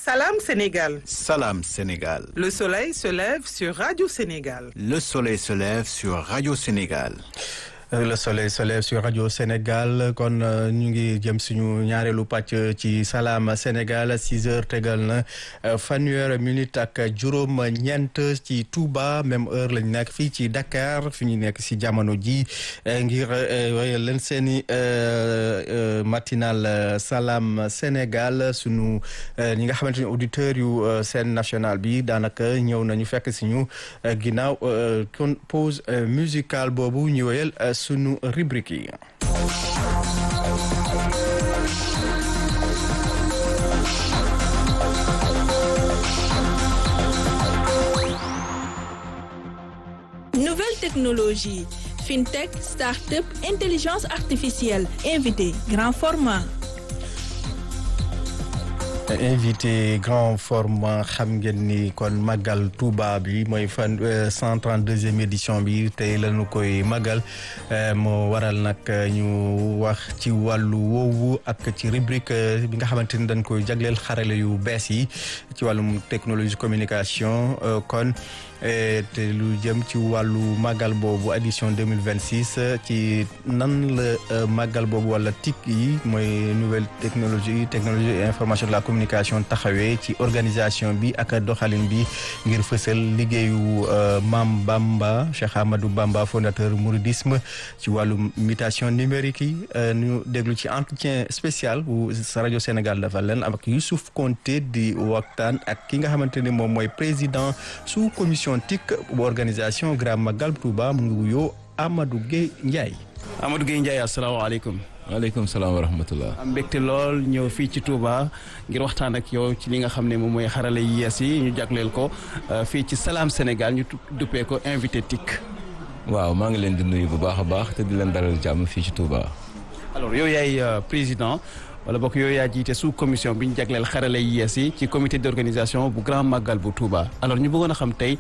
Salam Sénégal. Salam Sénégal. Le soleil se lève sur Radio Sénégal. Le soleil se lève sur Radio Sénégal. le soleil se lève sur radio Sénégal kon ñu ngi jëm suñu ñaareelu pàcc ci salaam Sénégal six heures tegal na fanweer minute ak juróom ñeent ci Touba même heure lañ nekk fii ci Dakar fi ñu nekk si jamono ji ngir wéyal leen seeni matinal salaam Sénégal sunu ñi nga xamante ni auditeurs yu seen national bi daanaka ñëw nañu fekk si ñu ginnaaw kon pause musicale boobu ñu wéyal sunu rubrique yi Nouvelle technologie, fintech, start-up, intelligence artificielle, invité, grand format. invité grand format xam ngeen ni kon màggal Touba bi mooy fan cent trente deuxième édition bi tey lañu koy màggal moo waral nag ñu wax ci wàllu woowu ak ci rubrique bi nga xamante ni dañ koy jagleel xarale yu bees yi ci wàllum technologie communication kon te lu jëm ci wàllu màggal boobu édition deux mille vingt six ci nan la màggal boobu wala TIC yi mooy nouvelle technologie technologie information de la communication taxawee ci organisation bi ak doxalin bi ngir fësal liggéeyu Maam Bamba Cheikh Ahmadou Bamba fondateur mouridisme ci wàllu mutation numérique yi ñu déglu ci entretien spécial bu rajo Sénégal dafa leen ak Youssouf Konté di waxtaan ak ki nga xamante ni moom mooy président sous commission TIC bu organisation Grand Magal Touba mu ngi wuyoo Amadou Gueye Ndiaye. Amadou Gueye Ndiaye asalaamaaleykum. waaleykum salaam wa rahmatullah. am mbégte lool ñëw fii ci Touba ngir waxtaan ak yow ci li nga xam ne moom mooy xarala yi yees yi ñu jagleel ko fii ci Salam Sénégal ñu duppee ko invité TIC. waaw maa ngi leen di nuyu bu baax a baax te di leen dalal jàmm fii ci Touba. alors yow yaay président. wala bokk yooyu yaa jiite sous commission bi ñu jagleel xarale yi yees yi ci comité d'organisation bu grand magal bu Touba alors ñu bëggoon a xam tey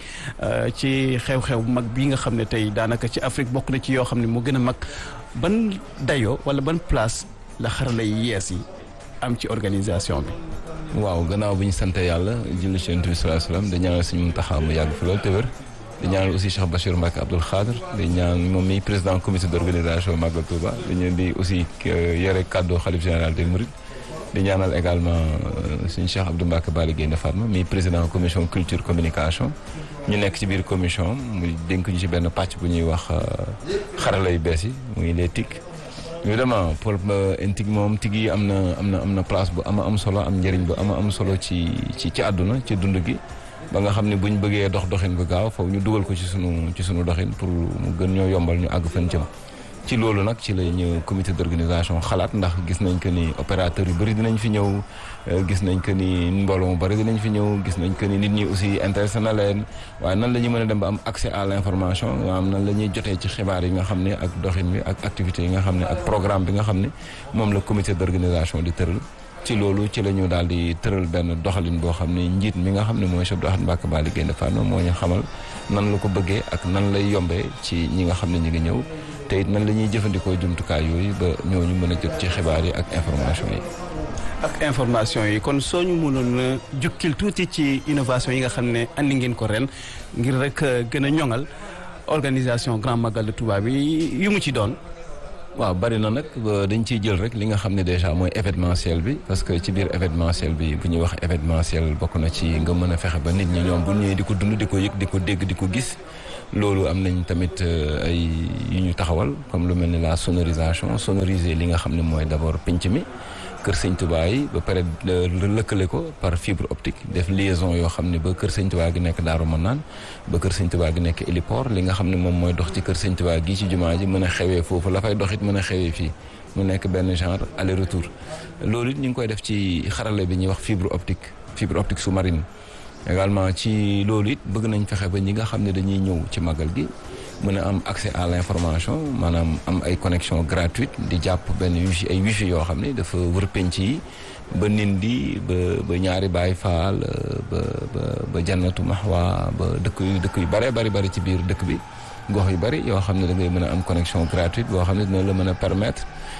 ci xew-xew bu mag bii nga xam ne tey daanaka ci Afrique bokk na ci yoo xam ne moo gën a mag ban dayo wala ban place la xarale yi yees yi am ci organisation bi. waaw gannaaw bi ñu sant yàlla julli ci Yonent bi sallallahu alayhi wasallam di ñaanal suñu Muntaxa mu yàgg fi loolu te wér di ñaanal aussi Cheikh Bachir Mbacke Abdoul Khadr di ñaan moom mi président comité d'organisation Magal Touba dañu di aussi yore kàddu xalif général des Mourides di ñaanal également suñu Cheikh Abdou Mbacke Bali Guèye Fatma mi président commission culture communication ñu nekk ci biir commission muy dénk ñu ci benn pàcc bu ñuy wax xarala yu bees yi muy les TIC évidemment pour TIC moom TIC yi am na am na am na place bu ama am solo am njëriñ bu ama am solo ci ci ci àdduna ci dund gi ba nga xam ne bu ñu bëggee dox doxin bu gaaw foofu ñu dugal ko ci sunu ci sunu doxin pour mu gën ñoo yombal ñu àgg fan jëm ci loolu nag ci la ñu comité d'organisation xalaat ndax gis nañ que ni opérateurs yu bëri dinañ fi ñëw gis nañ que ni mbooloo mu bëri dinañ fi ñëw gis nañ que ni nit ñi aussi intéressé na leen waaye nan la ñu mën a dem ba am accès à l'information maanaam nan la ñuy jotee ci xibaar yi nga xam ne ak doxin bi ak activités yi nga xam ne ak programme bi nga xam ne moom la comité d'organisation di tëral ci loolu ci la ñu daal di tëral benn doxalin boo xam ne njiit mi nga xam ne mooy Cheikh Abdou Ahad Mbacké Bali Guèye Fatma moo ñu xamal nan la ko bëggee ak nan lay yombee ci ñi nga xam ne ñu ngi ñëw te it nan la ñuy jëfandikoo jumtukaay yooyu ba ñooñu mën a jot ci xibaar yi ak information yi. ak information yi kon soo ñu mënoon a jukkil tuuti ci innovation yi nga xam ne andi ngeen ko ren ngir rek gën a ñoŋal organisation Grand Magal de Touba bi yu mu ci doon. waaw bari na nag dañ ciy jël rek li nga xam ne déjà mooy événementiel bi parce que ci biir événementiel bi bu ñuy wax événementiel bokk na ci nga mën a fexe ba nit ñi ñoom bu ñëwee di ko dund di ko yëg di ko dégg di ko gis loolu am nañ tamit ay yu ñu taxawal comme lu mel ni la sonorisation sonoriser li nga xam ne mooy d'abord pinc mi kër Sëñ Touba yi ba pare lëkkale ko par fibre optique def liaison yoo xam ne ba kër Sëñ Touba gi nekk Daaru Manaan ba kër Sëñ Touba gi nekk héliport li nga xam ne moom mooy dox ci kër Sëñ Touba gi ci jumaa ji mën a xewee foofu la fay doxit mën a xewee fii mu nekk benn genre aller retour loolu it ñu ngi koy def ci xarale bi ñuy wax fibre optique fibre optique sous-marine également ci loolu it bëgg nañ fexe ba ñi nga xam ne dañuy ñëw ci magal gi mën a am accès à l'information maanaam am ay connexion gratuite di jàpp benn wifi ay wifi yoo xam ne dafa wër penc yi ba Ndindi ba ba ñaari Baay Faal ba ba ba Jannatu Mahwa ba dëkk yu dëkk yu bare bari bari ci biir dëkk bi gox yu bari yoo xam ne da ngay mën a am connexion gratuite boo xam ne dina la mën a permettre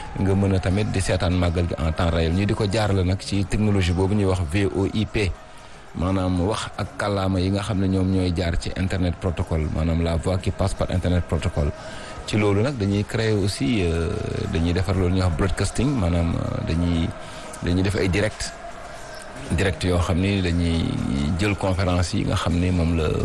nga mën a tamit di seetaan màggal gi en temps réel ñu di ko jaarale nag ci technologie boobu ñuy wax VoIP maanaam wax ak kàllaama yi nga xam ne ñoom ñooy jaar ci internet protocole maanaam la voix qui passe par internet protocole ci loolu nag dañuy créer aussi dañuy defar loolu ñuy wax broadcasting maanaam dañuy dañuy def ay direct direct yoo xam ni dañuy jël conférence yi nga xam ni moom la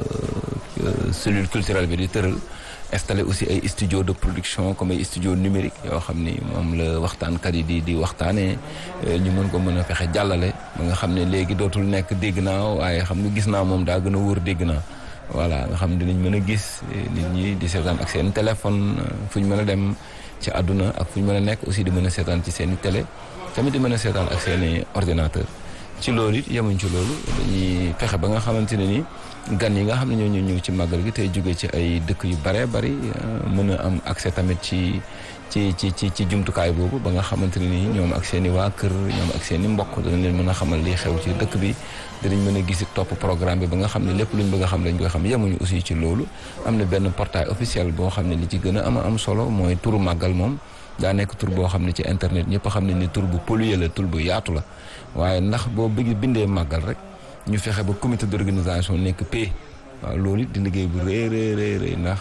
cellule culturelle bi di tëral installé aussi ay studio de production comme ay studio numérique yoo xam ni moom la waxtaankat yi di di waxtaanee ñu mën ko mën a fexe jàllale ba nga xam ne léegi dootul nekk dégg naa waaye xam nga gis naa moom daa gën a wóor dégg naa voilà nga xam ne dinañ mën a gis nit ñi di seetaan ak seen téléphone fu ñu mën a dem ci àdduna ak fu ñu mën a nekk aussi di mën a seetaan ci seen i télé tamit di mën a seetaan ak seen i ordinateur ci loolu it yemuñ ci loolu dañuy fexe ba nga xamante ne ni gan yi nga xam ne ñoo ñëw ci màggal gi tey jóge ci ay dëkk yu bare bari mën a am accès tamit ci ci ci ci ci jumtukaay boobu ba nga xamante ne ni ñoom ak seen i waa kër ñoom ak seen i mbokk danañ leen mën a xamal li xew ci dëkk bi dinañ mën a gis topp programme bi ba nga xam ne lépp luñ bëgg a xam dañ koy xam yemuñu aussi ci loolu am na benn portail officiel boo xam ne li ci gën a am am solo mooy turu màggal moom daa nekk tur boo xam ne ci internet ñëpp xam ne ni tur bu pollué la tur bu yaatu la waaye ndax boo bëgg bindee màggal rek ñu fexe ba comité d'organisation nekk P waaw loolu it di liggéey bu rëy rëy rëy ndax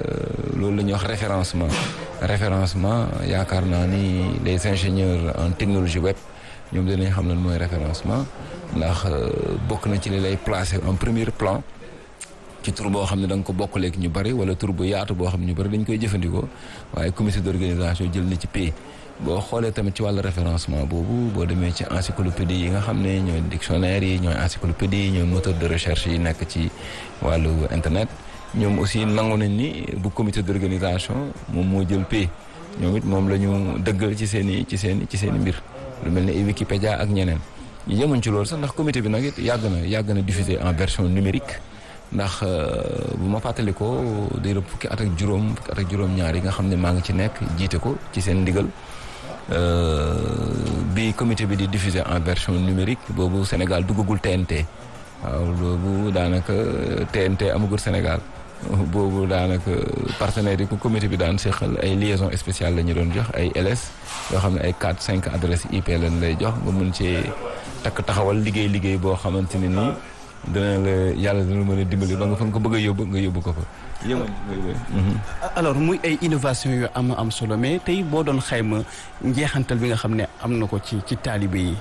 loolu la ñuy wax référencement référencement yaakaar naa ni les ingénieurs en technologie web ñoom dinañ xam lan mooy référencement ndax bokk na ci li lay placer en premier plan ci tur boo xam ne da nga ko bokkaleeg ñu bari wala tur bu yaatu boo xam ne ñu bari dañ koy jëfandikoo waaye comité d'organisation jël na ci P boo xoolee tamit ci wàllu référencement boobu boo demee ci encyclopédie yi nga xam ne ñooy dictionnaire yi ñooy encyclopédie yi ñooy moteur de recherche yi nekk ci wàllu internet ñoom aussi nangu nañ ni bu comité d'organisation moom moo jël P ñoom it moom la ñu dëggal ci seen i ci seen ci seen i mbir lu mel ne ay Wikipédia ak ñeneen yemuñ ci loolu sax ndax comité bi nag it yàgg na yàgg na diffusé en version numérique ndax bu ma fàttalikoo day rëbb fukki at ak juróom fukki at ak juróom-ñaar yi nga xam ne maa ngi ci nekk jiite ko ci seen ndigal bi comité bi di diffuser en version numérique boobu Sénégal duggagul TNT waaw boobu daanaka TNT amagul Sénégal boobu daanaka partenaires yi ko comité bi daan seqal ay liaison spéciale la ñu doon jox ay LS yoo xam ne ay 4 5 adresse IP lañ lay jox nga mën cee takk taxawal liggéey liggéey boo xamante ne nii dina la yàlla dina mën a dimbali ba nga fa nga ko bëgg a yóbbu nga yóbbu ko fa. alors muy ay innovation yu am am solo mais tey boo doon xayma njeexantal bi nga xam ne am na ko ci ci taalibe yi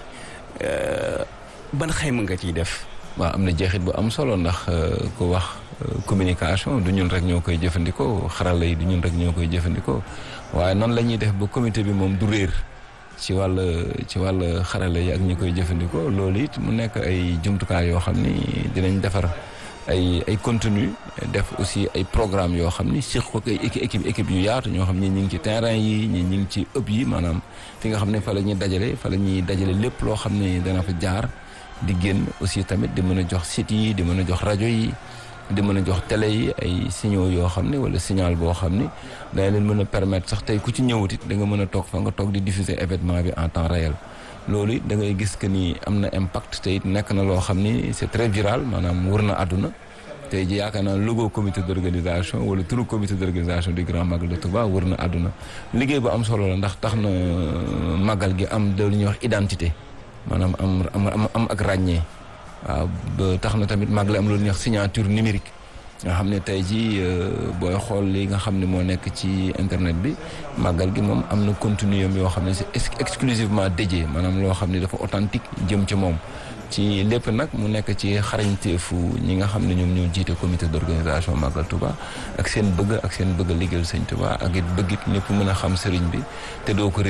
ban xayma nga ciy def. waaw am na jeexit bu am solo ndax ku wax communication du ñun rek ñoo koy jëfandikoo xarala yi du ñun rek ñoo koy jëfandikoo waaye noonu la ñuy def ba comité bi moom du réer. ci wàll ci wàll xarala yi ak ñi koy jëfandikoo loolu it mu nekk ay jumtukaay yoo xam ni dinañ defar ay ay contenu def aussi ay programme yoo xam ni siq ko ay équipe équipe yu yaatu ñoo xam ni ñi ngi ci terrain yi ñi ñi ngi ci ëpp yi maanaam fi nga xam ne fa la ñuy dajale fa la ñuy dajale lépp loo xam ne dana fa jaar di génn aussi tamit di mën a jox site yi di mën a jox rajo yi di mën a jox télé yi ay signaux yoo xam ne wala signal boo xam ni dana leen mën a permettre sax tey ku ci ñëwut it da nga mën a toog fa nga toog di diffuser événement bi en temps réel loolu it da ngay gis que ni am na impact te it nekk na loo xam ni c'est très viral maanaam wër na àdduna tey ji yaakaar naa logo comité d'organisation wala turu comité d'organisation du Grand Magal de Touba wër na àdduna liggéey bu am solo la ndax tax na magal gi am de lu ñuy wax identité maanaam am am am ak ràññee waaw ba tax na tamit magal am lu ñuy wax signature numérique nga xam ne tey jii booy xool li nga xam ne moo nekk ci internet bi màggal gi moom am na contenu yoo xam ne c'est exclusivement dédié maanaam loo xam ne dafa authentique jëm ci moom ci lépp nag mu nekk ci xarañteefu ñi nga xam ne ñoom ñoo jiite comité d'organisation Magal Touba ak seen bëgg ak seen bëgg a liggéeyal sëñ Touba ak it bëgg it ñëpp mën a xam sëriñ bi te doo ko